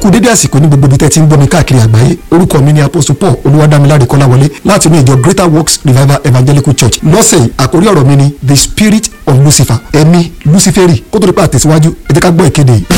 kú dédé àsìkò ní gbogbo ibi tẹ́ ti ń gbọ́ mi káàkiri àgbáyé orúkọ mi ni apostle paul olúwadámiláre kọ́láwọlé láti inú ìjọ greater works revival evangelical church lọ́sẹ̀ yìí àkórí ọ̀rọ̀ mi ni the spirit of lucifer ẹ̀mí luciferi kó tó di pa àtẹ̀síwájú ẹ jẹ́ ká gbọ́ ìkéde yìí.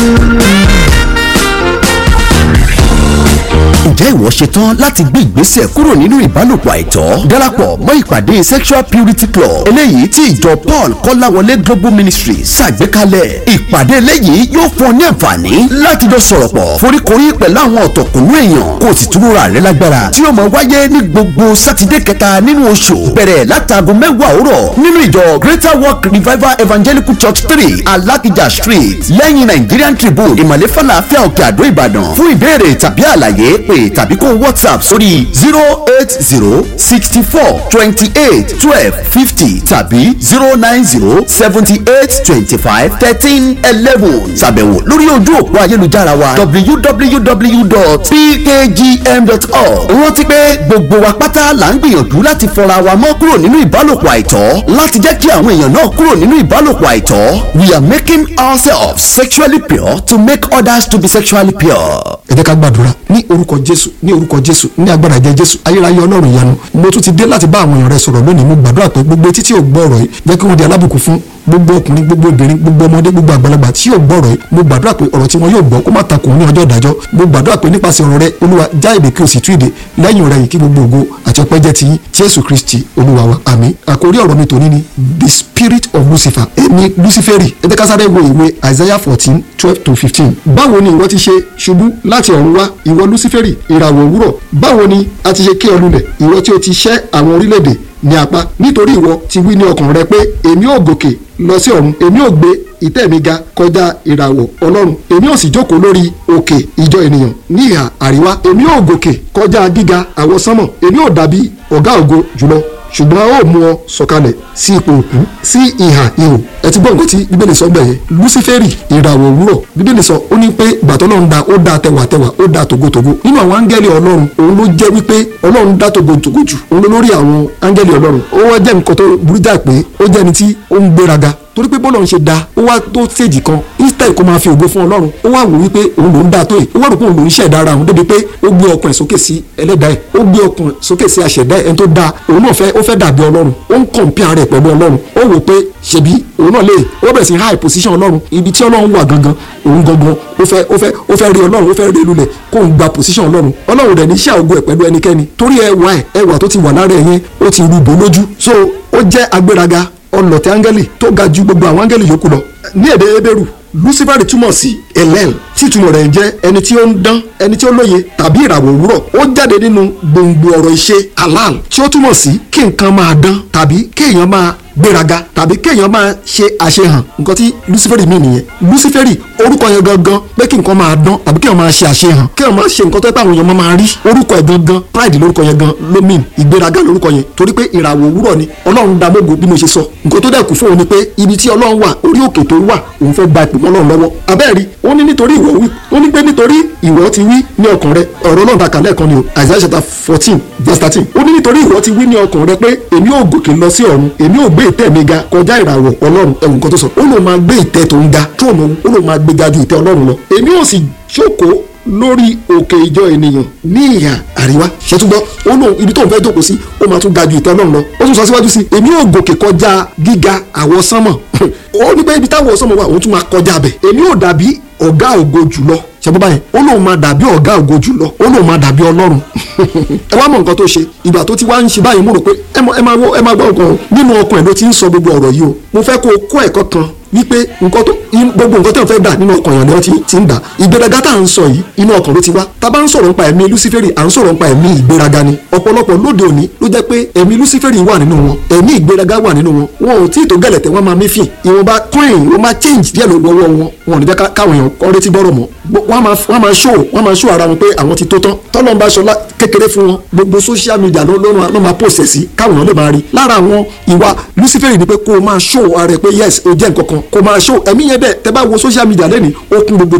ǹjẹ́ ìwọ ṣetán láti gbé ìgbésẹ̀ kúrò nínú ìbálòpọ̀ àìtọ́ darapọ̀ mọ́ ìpàdé sexual purity club eléyìí tí ìjọ paul kọ́láwọlé global ministry ṣàgbékalẹ̀ ìpàdé eléyìí yóò fún ọ ní àǹfààní láti jọ sọ̀rọ̀ pọ̀ foríkorí pẹ̀lú àwọn ọ̀tọ̀kùnú èèyàn kó o sì túnra rẹ lágbára tí yóò máa wáyé ní gbogbo sátidé kẹta nínú oṣù bẹ̀rẹ̀ látago mẹ́wàá òwúrọ̀ nínú ìjọ greater work revival evangelical church three alakija street lẹ́yìn nigerian tribune ìmọ̀lẹ́ falafel òkè àdó ìbàdàn fún ìbéèrè tàbí àlàyé pé tàbí kó whatsapp sórí zero eight zero sixty four twenty eight twelve fifty tàbí zero nine zero seventy eight twenty five thirteen eleven ṣàbẹ̀wò lórí ojú òpó ayélujára wa www.pkgm.org rántí pé gbogbo wa pátá là ń gbìyànjú láti fọra wa mọ́ kúrò nínú ìbálòpọ̀ àìtọ́ láti jẹ́ kí àwọn èèyàn náà kúrò nínú ìbálòpọ̀ àìtọ́ we are making ourselves sexually pure to make others to be sexually pure. ẹ jẹ́ ká gbàdúrà ní orúkọ jésù ní orúkọ jésù ní agbára ẹ̀jẹ̀ jésù ayérayé ọlọ́run ìyanu mo tún ti dé láti bá àwọn èèyàn rẹ sọ̀rọ̀ lónìí mo gbàdúrà pé gbogbo etí tí ò gbọ́ ọ̀rọ̀ yìí jẹ́ kí wọ́n di alábùkún fún gbogbo ọkùnrin gbogbo obìnrin gbogbo ọmọdé gbogbo àgbàlagbà tí yóò gbọ́ ọ̀rọ̀ yìí mo gbàdúrà pé ọ̀rọ̀ tí wọn yóò gbọ́ kó má takò ní ọjọ́ ìdájọ́ mo gbàdúrà pé nípasẹ̀ ọ̀rọ̀ rẹ olúwa já èdè kí o sì tú èdè lẹ́yìn rẹ yìí kí gbogbo ògo àti ọpẹ́ jẹ́ ti yín jésù kristi olúwa wa àmín àkórí ọ̀rọ̀ mi tòní ni the spirit of lucifer ẹ̀mí luciferi ẹ jẹ́ ká sáré wo ìwé isaiah fourteen twelve to fifteen báwo ni ìwọ ti ṣe ṣubú láti ọ̀run wá ìwọ luciferi ìràwọ̀ òwúrọ̀ báwo ni a ti ṣe ké ọ lulẹ̀ ìwọ tí o ti ṣẹ́ àwọn orílẹ̀-èdè ní apá nítorí ìwọ ti wí ní ọkàn rẹ pé èmi ò gòkè lọ sí ọ̀run èmi ò gbé ìtẹ́ mi ga kọjá ìràwọ̀ ọlọ́run èmi ò sì jókòó lórí òkè ìjọ ènìyàn ní ìhà àríwá èmi ò gòkè kọjá gíga àwọsánmọ̀ èmi ò dàbí ọ̀gá ògo jùlọ ṣùgbọ́n a ó mú ọ sọ̀kalẹ̀ sí ipò òkú sí ìhà ihò ẹ ti gbọ́ nǹkan tí bíbélì sọ bẹ́ẹ̀ luciferi ìràwọ̀ òwúrọ̀ bíbélì sọ ó ní pé ìgbàtọ́ ọlọ́run dá ó dá tẹwàtẹwà ó dá tògótògó nínú àwọn áńgẹ́lì ọlọ́run òun ló jẹ́ wípé ọlọ́run dá tògótògó jù òun ló lórí àwọn áńgẹ́lì ọlọ́run ó wá jẹ́ nǹkan tó burú jà pé ó jẹ́ ẹni tí ó ń gbéraga torí pé bọ́lọ̀ ń ṣe da ó wá tó stage kan instead kó máa fi ògo fún ọlọ́run ó wá wò wípé òun ló ń da tó yìí ó wá rò pé òun ló ń ṣẹ̀dá ara òun débi pé ó gbé ọkàn ẹ̀ sókè sí ẹlẹ́dàá ẹ̀ ó gbé ọkàn sókè sí àṣẹ̀dá ẹ̀ ẹni tó da òun náà fẹ́ ó fẹ́ dàbí ọlọ́run ó ń compare rẹ̀ pẹ̀lú ọlọ́run ó wò pé ṣebí òun náà lè ó bẹ̀rẹ̀ sí high position ọlọ́run ibi tí ọlọ́run wà gangan òun gangan ó fẹ́ ó fẹ́ ó fẹ́ rí ọlọ́run ó fẹ́ rí lulẹ̀ kó ń gba position ọlọ́run ọlọ́run rẹ̀ ní iṣẹ́ ògo ẹ̀ pẹ̀lú ẹnikẹ́ni torí ẹwà ẹ̀ ẹwà tó ti wà lára ẹ̀ yẹn ó ti rúbọ lójú so ó jẹ́ agbéraga ọlọ̀tẹ̀ áńgẹ́lì tó ga ju gbogbo àwọn áńgẹ́lì yòókù lọ ní èdè ebéèrú lucifer túmọ̀ sí elel tí ìtumọ̀ rẹ̀ ń jẹ́ ẹni tí ó ń dán ẹni tí ó lóye tàbí ìràwọ̀ òwúrọ̀ ó jáde nínú gbòǹgbò ọ̀rọ̀ ìṣe halal tí ó túmọ̀ sí kí nǹkan máa dán tàbí kéèyàn máa gbéraga tàbí kéèyàn máa ṣe àṣehàn nǹkan tí luciferi mí nìyẹn luciferi orúkọ yẹn gangan pé kí nǹkan máa dán tàbí kéèyàn máa ṣe àṣehàn kéèyàn máa ṣe nǹkan tó yẹ pé àwọn èèyàn máa rí orúkọ yẹn gangan pride lórúkọ yẹn gan ló mean ìgbéraga lórúkọ yẹn torí pé ìràwọ̀ òwúrọ̀ ni ọlọ́run dá mọ́gò bí mo ṣe sọ nǹkan tó dẹ̀ kù fún òun ni pé ibi tí ọlọ́run wà orí òkè tó wà òun fẹ́ gba ìpè mọ́ ọlọ́run lọ́wọ́ abẹ́ẹ̀rí ó ní nítorí ìwọ wí ó ní pé nítorí ìwọ ti wí ní ọkàn rẹ ọ̀rọ̀ náà dàkà lẹ́ẹ̀kan ni o Isaiah chapter fourteen verse thirteen ó ní nítorí ìwọ ti wí ní ọkàn rẹ pé èmi ò gòkè lọ sí ọ̀run èmi ò gbé ìtẹ́ mi ga kọjá ìràwọ̀ ọlọ́run ẹ̀wùn kan tó sọ ó lóun máa gbé ìtẹ́ tó ń ga tróònù ó lóun máa gbé ga ju ìtẹ́ ọlọ́run lọ èmi ò sì jókòó lórí òkè ìjọ ènìyàn ní ìhà àríwá ṣètúgbọ́ ó lóun ibi tóun fẹ́ jókòó sí ó máa tún ga ju ìtẹ́ ọlọ́run lọ ó tún sọ síwájú sí èmi ò gòkè kọjá gíga àwọsánmọ̀ ó ní pé ibi táwọn ọ̀sánmọ̀ wà òun tún máa kọjá bẹ̀ èmi ò dàbí ọ̀gá ògo jùlọ ṣẹ́bọ́ báyẹn ó lóun máa dàbí ọ̀gá ògo jùlọ ó lóun máa dàbí ọlọ́run ẹ wá mọ nǹkan tó ṣe ìgbà tó ti wá ń ṣe báyìí mo rò pé ẹ máa wọ ẹ máa gbọ́ nǹkan nínú ọkàn ẹ̀ ló ti ń sọ gbogbo ọ̀rọ̀ yìí o mo fẹ́ kó o kó ẹ̀kọ́ kan wípé nǹkan tó gbogbo nǹkan tó ń fẹ́ dà nínú ọkàn yẹn ni wọ́n ti ń dà ìgbéraga tá à ń sọ yìí inú ọkàn ló ti wá tá a bá ń sọ̀rọ̀ nípa ẹ̀mí luciferi à ń sọ̀rọ̀ nípa ẹ̀mí ìgbéraga ni ọ̀pọ̀lọpọ̀ lóde òní ló jẹ́ pé ẹ̀mí luciferi wà nínú wọn ẹ̀mí ìgbéraga wà nínú wọn wọn ò tí ì tó gẹ̀lẹ̀tẹ̀ wọn máa mífìn ìwọ̀nba coin wọn máa change díẹ̀ lọ́wọ́ wọn wọn ò ní jẹ́ káwọn èèyàn kọ́ retí bọ́rọ̀ mọ́ wọ́n máa show wọ́n máa show ara wọn pé àwọn ti tó tán tọ́lọ́ ń bá aṣọ kékeré fún wọn gbogbo social media ló máa post ẹ̀ sí káwọn èèyàn lè máa rí lára àwọn ìwà luciferi ni pé kó o máa show ara ẹ pé yes o jẹ́ nǹkan kan kó o máa show ẹ̀mí yẹn dẹ̀ tẹ́ bá wo social media lẹ́nìí ó kún gbogbo bẹ̀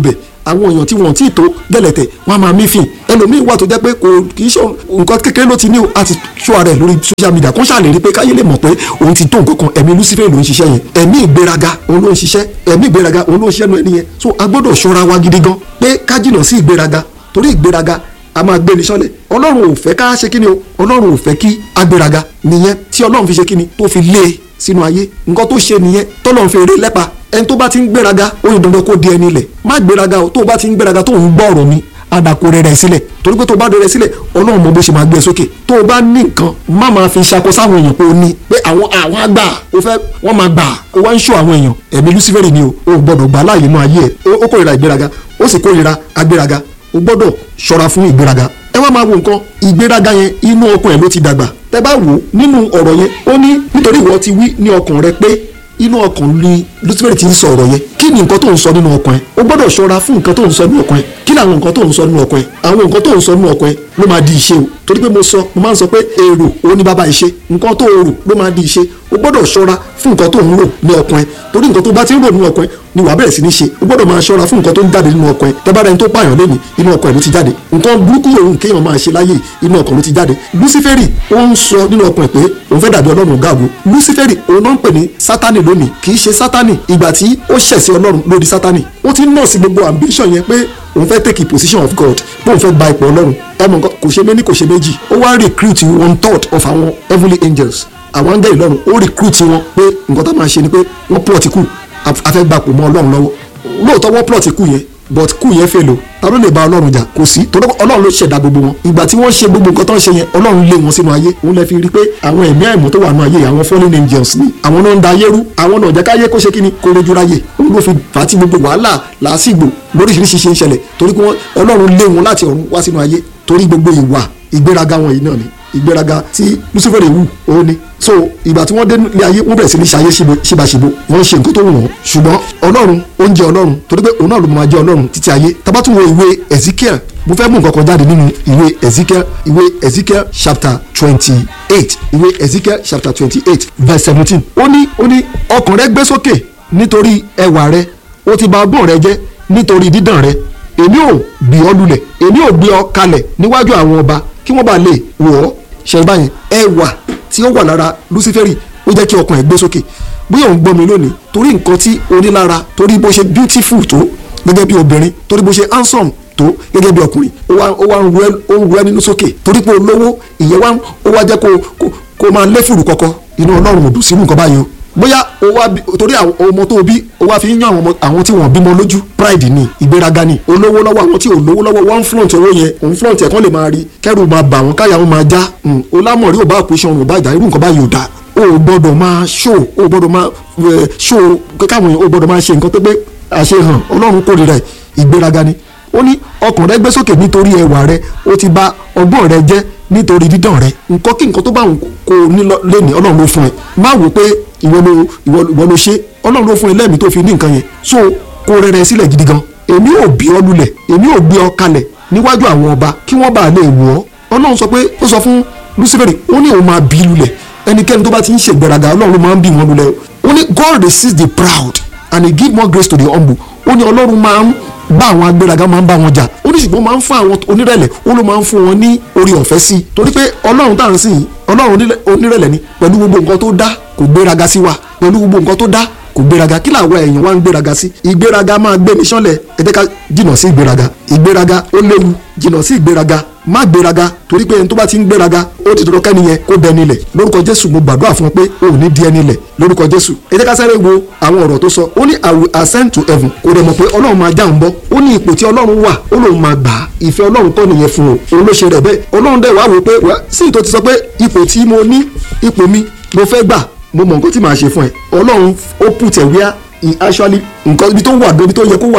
àwọn èèyàn tí wọ́n ti tó gẹ̀lẹ̀tẹ̀ wọ́n á máa mífìn ẹlòmíín wà tó jẹ́ pé kò kì í ṣe nǹkan kékeré ló ti ní o àti ṣó ara ẹ̀ lórí social media kó ṣàlè rí pé káyé lè mọ̀ pé òun ti tó nǹkan kan ẹ̀mí lucifer ló ń ṣiṣẹ́ yẹn ẹ̀mí ìgbéraga òun ló ń ṣiṣẹ́ ẹ̀mí ìgbéraga òun ló ń ṣiṣẹ́ nu ẹni yẹn so a gbọ́dọ̀ ṣọ́ra wa gidi gan pé ká jìnnà sí ìgbéraga torí ìgbéraga a máa gbé ní sọ́lẹ̀ ọlọ́run ò fẹ́ ká ṣe kíni o ọlọ́run ò fẹ́ kí agbéraga nìyẹn tí ọlọ́run fi ṣe kíni tó fi lé e sínú ayé nǹkan tó ṣe nìyẹn tọ́lọ́run fi eré lẹ́pa ẹni tó bá ti ń gbéraga ó yẹ dandan kó di ẹni ilẹ̀ má gbéraga o tó o bá ti ń gbéraga tó ń gbọ́ ọ̀rọ̀ mi adako rẹ̀ rẹ̀ sílẹ̀ torí pé tó o bá rẹ̀ sílẹ̀ ọlọ́run mọ bó ṣe máa gbé e sókè tó o bá ní nǹkan má máa fi ṣako sáwọn èèyàn pé o ní pé àwọn àwọn àgbà o fẹ́ wọ́n máa gbà o wá ń ṣó àwọn èèyàn ẹ̀mí lucifere ni o o gbọ́dọ̀ gbà láàyè inú ayé ẹ̀ ó kórìíra ìgbéraga ó sì kórìíra agbéraga o gbọ́dọ̀ ṣọ́ra fún ìgbéraga ẹ wá máa wo nǹkan ìgbéraga yẹn inú ọkàn ẹ ló ti dàgbà tẹ bá wò nínú ọ̀rọ̀ yẹn ó ní nítorí ìwọ ti wí ní ọkàn rẹ pé inú ọkàn ni lucifer ti ń sọ ọ̀rọ̀ yẹn kí ni nǹkan tó ń sọ nínú ọkàn ẹ o gbọ́dọ̀ ṣọ́ra fún nǹkan tó ń sọ nínú ọkàn ẹ kí làwọn nǹkan tó ń sọ nínú ọkàn ẹ àwọn nǹkan tó ń sọ nínú ọkàn ẹ ló máa di ìṣe o torí pé mo sọ mo máa ń sọ pé èrò òun ni bàbá ìṣe nǹkan tó rò ló máa di ìṣe o gbọ́dọ̀ ṣọ́ra fún nǹkan tó ń rò ní ọkàn ẹ torí nǹkan tó bá ti ń rò nínú ọkàn ẹ ni wàá bẹ̀rẹ̀ sí ní ṣe o gbọ́dọ̀ máa ṣọ́ra fún nǹkan tó ń jáde nínú ọkàn ẹ tẹ́bára ẹni tó pààyàn lẹ́nu inú ọkàn ẹ ló ti jáde nǹkan burúkú òun kéèyàn máa ṣe láyé inú ọkàn ló ti jáde luciferi ó ń sọ nínú ọkàn ẹ pé òun fẹ́ dàbí ọlọ́run gáàgó luciferi òun náà ń pè ní sátani lónìí kì í ṣe sátani ìgbà tí ó ṣẹ̀ sí ọlọ́run lórí sátani ó ti ń nọ̀ sí gbogbo ambition yẹn pé òun fẹ́ take a position of God pé òun fẹ́ gba ipò ọlọ́run ẹmọ nǹkan kò ṣe méní kò ṣe méjì ó wá recruit one third of àwọn heavenly angels àwọn angel lọ́run ó recruit wọn pé nǹkan tó máa ṣe ni pé wọ́n plot kù afẹ́ gbapò mọ́ ọlọ́run lọ́wọ́ lóòótọ́ wọ́n plot kù yẹn but kù yẹn fèlò ta ló lè bá ọlọ́run jà kò sí torí ọlọ́run ló ṣẹ̀dá gbogbo wọn ìgbà tí wọ́n ṣe gbogbo nǹkan tó ń ṣe yẹn ọlọ́run lé wọn sínú ayé òun lè fi rí pé àwọn ẹ̀mí àìmọ́ tó wà nínú ayé àwọn fallen angels ni àwọn náà ń da ayé rú àwọn náà jẹ́ káyé kó ṣe kí ni kó rojú ráyè òun ló fi fà á tí gbogbo wàhálà làásìgbò lóríṣiríṣi ṣe ń ṣẹlẹ̀ torí pé ọlọ́run lé wọn láti ọ̀run wá sínú ayé torí gbogbo ìwà ìgbéraga wọn yìí náà ni ìgbéraga tí lucifer wù ó ní so ìgbà tí wọ́n dé ilé ayé wọ́n bẹ̀rẹ̀ sí ní ṣayé ṣíbaṣíbo wọ́n ń ṣe nǹkan tó wù wọ́n ṣùgbọ́n ọlọ́run ó ń jẹ́ ọlọ́run torí pé òun náà ló máa jẹ́ ọlọ́run títí ayé tá bá tún wo ìwé ezekiel mo fẹ́ mú nǹkan kan jáde nínú ìwé ezekiel ìwé ezekiel chapter twenty eight ìwé ezekiel chapter twenty eight verse seventeen ó ní ó ní ọkàn rẹ gbé sókè nítorí ẹwà rẹ ó ti bà ọgbọ́n rẹ jẹ́ nítorí dídàn rẹ èmi ò gbé ọ lulẹ̀ èmi ò gbé ọ kalẹ̀ níwájú àwọn ọba kí wọ́n bá lè wọ̀ ọ́ ṣe báyìí ẹwà tí ó wà lára luciferi ó jẹ́ kí ọkàn ẹ̀ gbé sókè bóyá òun gbọ́ mi lónìí torí nǹkan tí o ní lára torí bó ṣe beautiful tó gẹ́gẹ́ bí obìnrin torí bó ṣe handsome tó gẹ́gẹ́ bí ọkùnrin ó wá ó wá ń ru ẹ nínú sókè torí pé olówó ìyẹn wá ó wá jẹ́ kó kó máa lé fùrù kọ́kọ́ inú ọlọ́run ò dùn sínú nǹkan báyìí o bóyá o wá torí ọmọ tó bí o wá fi ń yan àwọn tí wọ́n bímọ lójú pride ni ìgbéraga ni olówó lọ́wọ́ àwọn tí ò lówó lọ́wọ́ wọ́n ń flaunt owó yẹn òun flaunt ẹ̀ kán lè máa rí kẹ́rù máa bà wọ́n káyà wọn máa já olámọ̀rí ò bá àpòṣe ọ̀run ò bá ìjà irú nǹkan báyìí ò dáa o ò gbọ́dọ̀ máa ṣó o gbọ́dọ̀ máa ṣó káwọn èèyàn o gbọ́dọ̀ máa ṣe nǹkan tó pé àṣehàn ọlọ́run kórìíra ìgbéraga ni ó ní ọkàn rẹ gbé sókè nítorí ẹwà rẹ ó ti bà ọgbọ́n rẹ jẹ́ nítorí dídàn rẹ nǹkan kí nǹkan tó bá wọn kò ní lẹ́nìí ọlọ́run ló fún ẹ má wò pé ìwọ ló ìwọ ló ṣe ọlọ́run ló fún ẹ lẹ́mìí tó fi ní nǹkan yẹn so kó rẹrẹ sílẹ̀ gidi gan èmi ò bí ọ lulẹ̀ èmi ò gbé ọ kalẹ̀ níwájú àwọn ọba kí wọ́n bá lè wọ̀ ọ́ ọlọ́run sọ pé ó sọ fún luciferi ó ní òun máa bí lulẹ̀ ẹnikẹ́ni tó bá ti ń ṣègbéraga ọlọ́run ló máa ń bí wọn lulẹ̀ ó ní God resists the proud and he give more grace to the humble ó ní ọlọ́run máa ń bá àwọn agbéraga máa ń bá wọn jà ó ní ṣùgbọ́n máa ń fún àwọn onírẹ̀lẹ̀ ó ló máa ń fún wọn ní orí ọ̀fẹ́ sí i torí pé ọlọ́run tá à ń sìn ọlọ́run onírẹ̀lẹ̀ ni pẹ̀lú gbogbo nǹkan tó dá kò gbéraga sí wa pẹ̀lú gbogbo nǹkan tó dá kò gbéraga kí làwọn èèyàn wá ń gbéraga sí ìgbéraga máa gbé ní sánlẹ̀ ẹ jẹ́ ká jìnnà sí ìgbéraga ìgbéraga ó léwu jìnnà sí ìgbéraga má gbéraga torí pé ẹni tó bá ti ń gbéraga ó ti dọ̀rọ̀ kẹ́ni yẹn kó dẹni lẹ̀ lórúkọ jésù mo gbàdúrà fún ọ pé o ò ní di ẹni lẹ̀ lórúkọ jésù ẹ jẹ́ ká sáré wo àwọn ọ̀rọ̀ tó sọ ó ní i will ascend to heaven kò dẹ̀ mọ̀ pé ọlọ́run máa já ń bọ́ ó ní ipò tí ọlọ́run wà ó lóun máa gbà á ìfẹ́ ọlọ́run kọ́ nìyẹn fún o òun ló ṣe rẹ̀ bẹ́ẹ̀ ọlọ́run dẹ̀ wá wò pé sí ìtò ti sọ pé ipò tí mo ní ipò mi mo fẹ́ gbà mo mọ nǹkan tí màá ṣe fún ẹ ọlọ́run ó put ẹ̀ wíyá actually nǹkan ibi tó wà ibi tó yẹ kó wà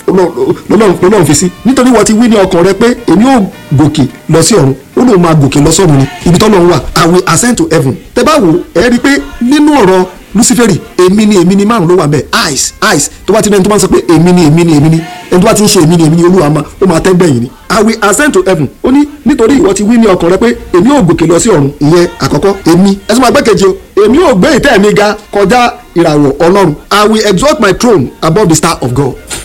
lọ́lọ́run fi sí nítorí wọ́n ti wí ní ọkàn rẹ pé èmi ò gòkè lọ sí ọ̀run ó lóun máa gòkè lọ sọ́run ni ibi tó lọ́run wà I will ascend to heaven tẹ́ bá wò ẹ rí i pé nínú ọ̀rọ̀ luciferi èmi ni èmi ni márùn ló wà bẹ́ẹ̀ eyes eyes tó bá ti ní ẹni tó bá ń sọ pé èmi ni èmi ni èmi ni ẹni tó bá ti ń ṣe èmi ni èmi ni olúwa máa ó máa tẹ́ gbẹ̀yìn ni I will ascend to heaven ó ní nítorí ìwọ ti wí ní ọkàn rẹ pé èmi ò gòkè lọ sí ọ̀run ìyẹn àkọ́kọ́ èmi ẹ sọ ma gbẹ́kejì o èmi ò gbé ìtẹ́ mi ga kọjá ìràwọ̀ ọlọ́run I will exalt my throne above the star of God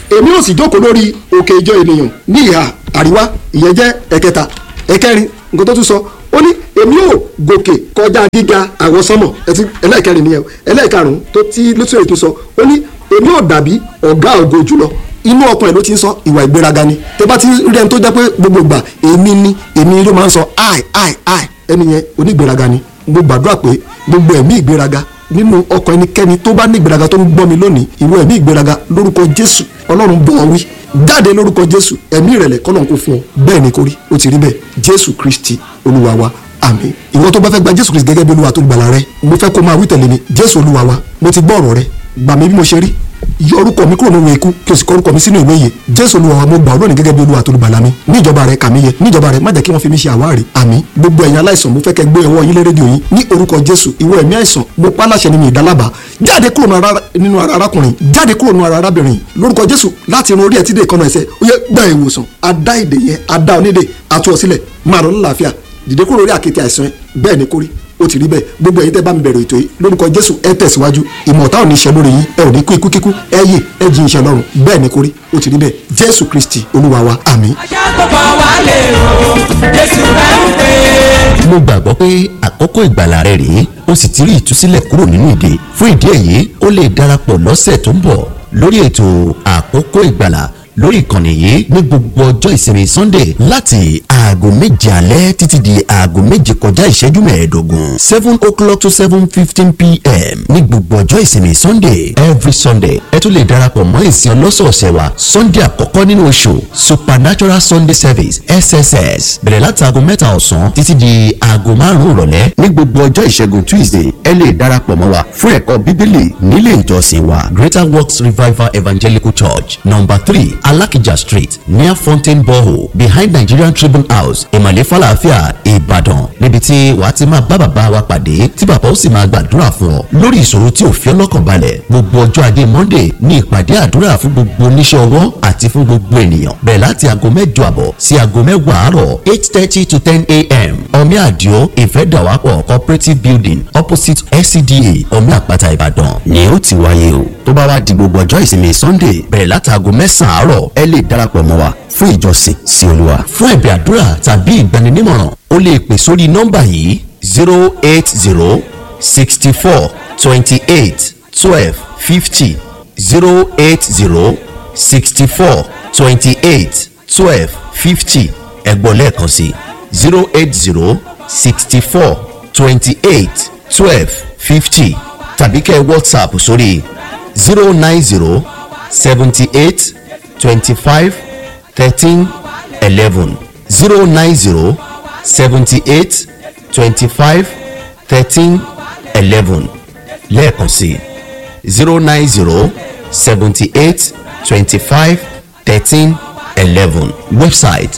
èmi ò sì jókòó lórí òkè ìjọ ènìyàn ní ìhà àríwá ìyẹn jẹ́ ẹ̀kẹta ẹ̀kẹrin nǹkan tó tún sọ ó ní èmi ò gòkè kọjá gíga àwọn sánmọ̀ ẹtí ẹlẹ́ẹ̀kẹrin nìyẹn o ẹlẹ́ẹ̀karùn-ún tó tí lóṣèlú tó sọ ó ní èmi ò dàbí ọ̀gá ògo jùlọ inú ọkàn ẹ̀ ló ti ń sọ ìwà ìgbéraga ni tẹ bá ti rí ẹni tó jẹ́ pé gbogbo ìgbà èmi ni èmi ló máa ń sọ ai ai ai ẹni yẹn onígbéraga ni mo gbàdúrà pé gbogbo ẹ̀mí ìgbéraga nínú ọkàn ẹnikẹ́ni tó bá ní ìgbéraga tó ń gbọ́ mi lónìí ìwọ ẹ̀mí ìgbéraga lórúkọ jésù ọlọ́run bọ̀ ọ́ wí jáde lórúkọ jésù ẹ̀mí ìrẹ̀lẹ̀ kọ́lọ́n kò fún ọ bẹ́ẹ̀ ni kò rí ó ti rí bẹ́ẹ̀ jésù kristi olúwa wa àmín ìwọ tó bá fẹ́ gba jésù kristi gẹ́gẹ́ bí olúwa tó gbàlà rẹ mo fẹ́ kó máa wí tẹ̀lé mi jésù olúwa wa mo ti gbọ́ ọ̀rọ̀ rẹ gbà mí bí mo ṣe rí yọ orúkọ mi kúrò nínú ikú kí o sì kọ orúkọ mi sínú ìwé yìí jésù olúwa wa mo gbà ọ́ lónìí gẹ́gẹ́ bí olúwa tó gbàlà mi ní ìjọba rẹ kà mí yẹ ní ìjọba rẹ má jẹ́ kí wọ́n fi mí ṣe àwárí àmín gbogbo ẹ̀yin aláìsàn mo fẹ́ kẹ́ gbé ọwọ́ yín lé rédíò yín ní orúkọ jésù ìwọ ẹ̀mí àìsàn mo pa láṣẹ nínú ìdálábà jáde kúrò nínú ara arákùnrin jáde kúrò nínú ara arábìnrin lórúkọ jésù láti irun orí ẹ̀ tí dé ìkànnà ẹsẹ̀ ó yẹ gba ìwòsàn adá ìdè yẹn adá onídè àtúwọ̀ sílẹ̀ máa lọ lálàáfíà dìde kúrò lórí àkéte àìsàn ẹ bẹ́ẹ̀ ni kórí ó ti rí bẹ́ẹ̀ gbogbo ẹ̀yin tẹ́ bá mi bẹ̀rẹ̀ ètò yìí lórúkọ jésù ẹ tẹ̀síwájú ìmọ̀ ọ̀tá ò ní ṣe lórí yín ẹ ò ní kú ikú kíkú ẹ yè ẹ jí iṣẹ́ lọ́rùn bẹ́ẹ̀ ni kórí ó ti rí bẹ́ẹ̀ jésù kristi olúwa wa àmín. ajá tó bá wà lè rò jésù rẹ̀ ń pè é. mo gbàgbọ́ pé àkókò ìgbàlà rẹ rèé o sì ti rí ìtúsílẹ̀ kúrò nínú ìdè fún ìdí èyí o lè darapọ̀ lọ́sẹ̀ tó ń bọ̀ lórí ètò àkókò ìgbàlà lórí ìkànnì yìí ní gbogbo ọjọ́ ìsinmi sunday láti aago méje alẹ́ títí di aago méje kọjá ìṣẹ́jú mẹ́ẹ̀ẹ́dógún seven o'clock to seven fifteen pm ní gbogbo ọjọ́ ìsinmi sunday every sunday ẹ tún lè darapọ̀ mọ́ ìsìn ọlọ́sọ̀ọ̀sẹ̀ wa sunday àkọ́kọ́ nínú oṣù supernatural sunday service sss bẹ̀rẹ̀ láti aago mẹ́ta ọ̀sán títí di aago márùn-ún ìrọ̀lẹ́ ní gbogbo ọjọ́ ìṣẹ́gun tuesday ẹ lè darapọ̀ mọ́ wa fún ẹ̀kọ́ bíbélì nílé ìjọsìn wa greater works revival evangelical church number three alakija street near fountain borehole behind nigerian tribune house ìmàlẹ́ falafia ìbàdàn níbi tí wàá ti máa bá bàbá wa pàdé tí bàbá ó sì máa gbàdúrà fún ọ lórí ìṣòro tí ò fi ọlọ́kàn balẹ̀ gbogbo ọjọ́ ajé monday ní ìpàdé àdúrà fún gbogbo oníṣẹ́ ọwọ́ àti fún gbogbo ènìyàn bẹ̀rẹ̀ láti aago mẹ́jọ àbọ̀ sí aago mẹ́wàá àárọ̀ eight thirty to ten a.m. omi àdìo ìfẹ́dàwápọ̀ cooperative building opposite scda omi àpáta ìbàdàn ni ó ti wáyé o tó bá wá di gbogbo ọjọ́ ìsinmi sunday bẹ̀rẹ̀ láti aago mẹ́sàn-án àárọ̀ ẹ lè darapọ̀ mọ́ wa fún ìjọsìn sí olúwa. fún ẹ̀bẹ̀ àdúrà tàbí ìgbaninímọ̀ràn o lè pè sórí nọ́mbà yìí zero eight zero sixty four twenty eight twelve fifty zero eight zero sixty four twenty eight twelve fifty ẹ̀gbọ́n lẹ́ẹ̀kan sí zero eight zero sixty four twenty eight twelve fifty tàbí kẹ́ whatsapp sórí zero nine zero seventy eight twenty five thirteen eleven zero nine zero seventy eight twenty five thirteen eleven lẹ́ẹ̀kan sí zero nine zero seventy eight twenty five thirteen eleven website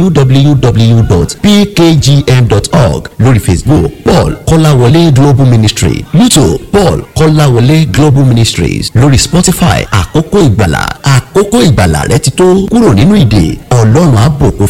www.pkgm.org lórí facebook paul kọ́láwọlé global ministry youtube paul kọ́láwọlé global ministries lórí spotify àkókò ìgbàlà àkókò ìgbàlà rẹ ti tó kúrò nínú ìdè ọlọ́run á bùkún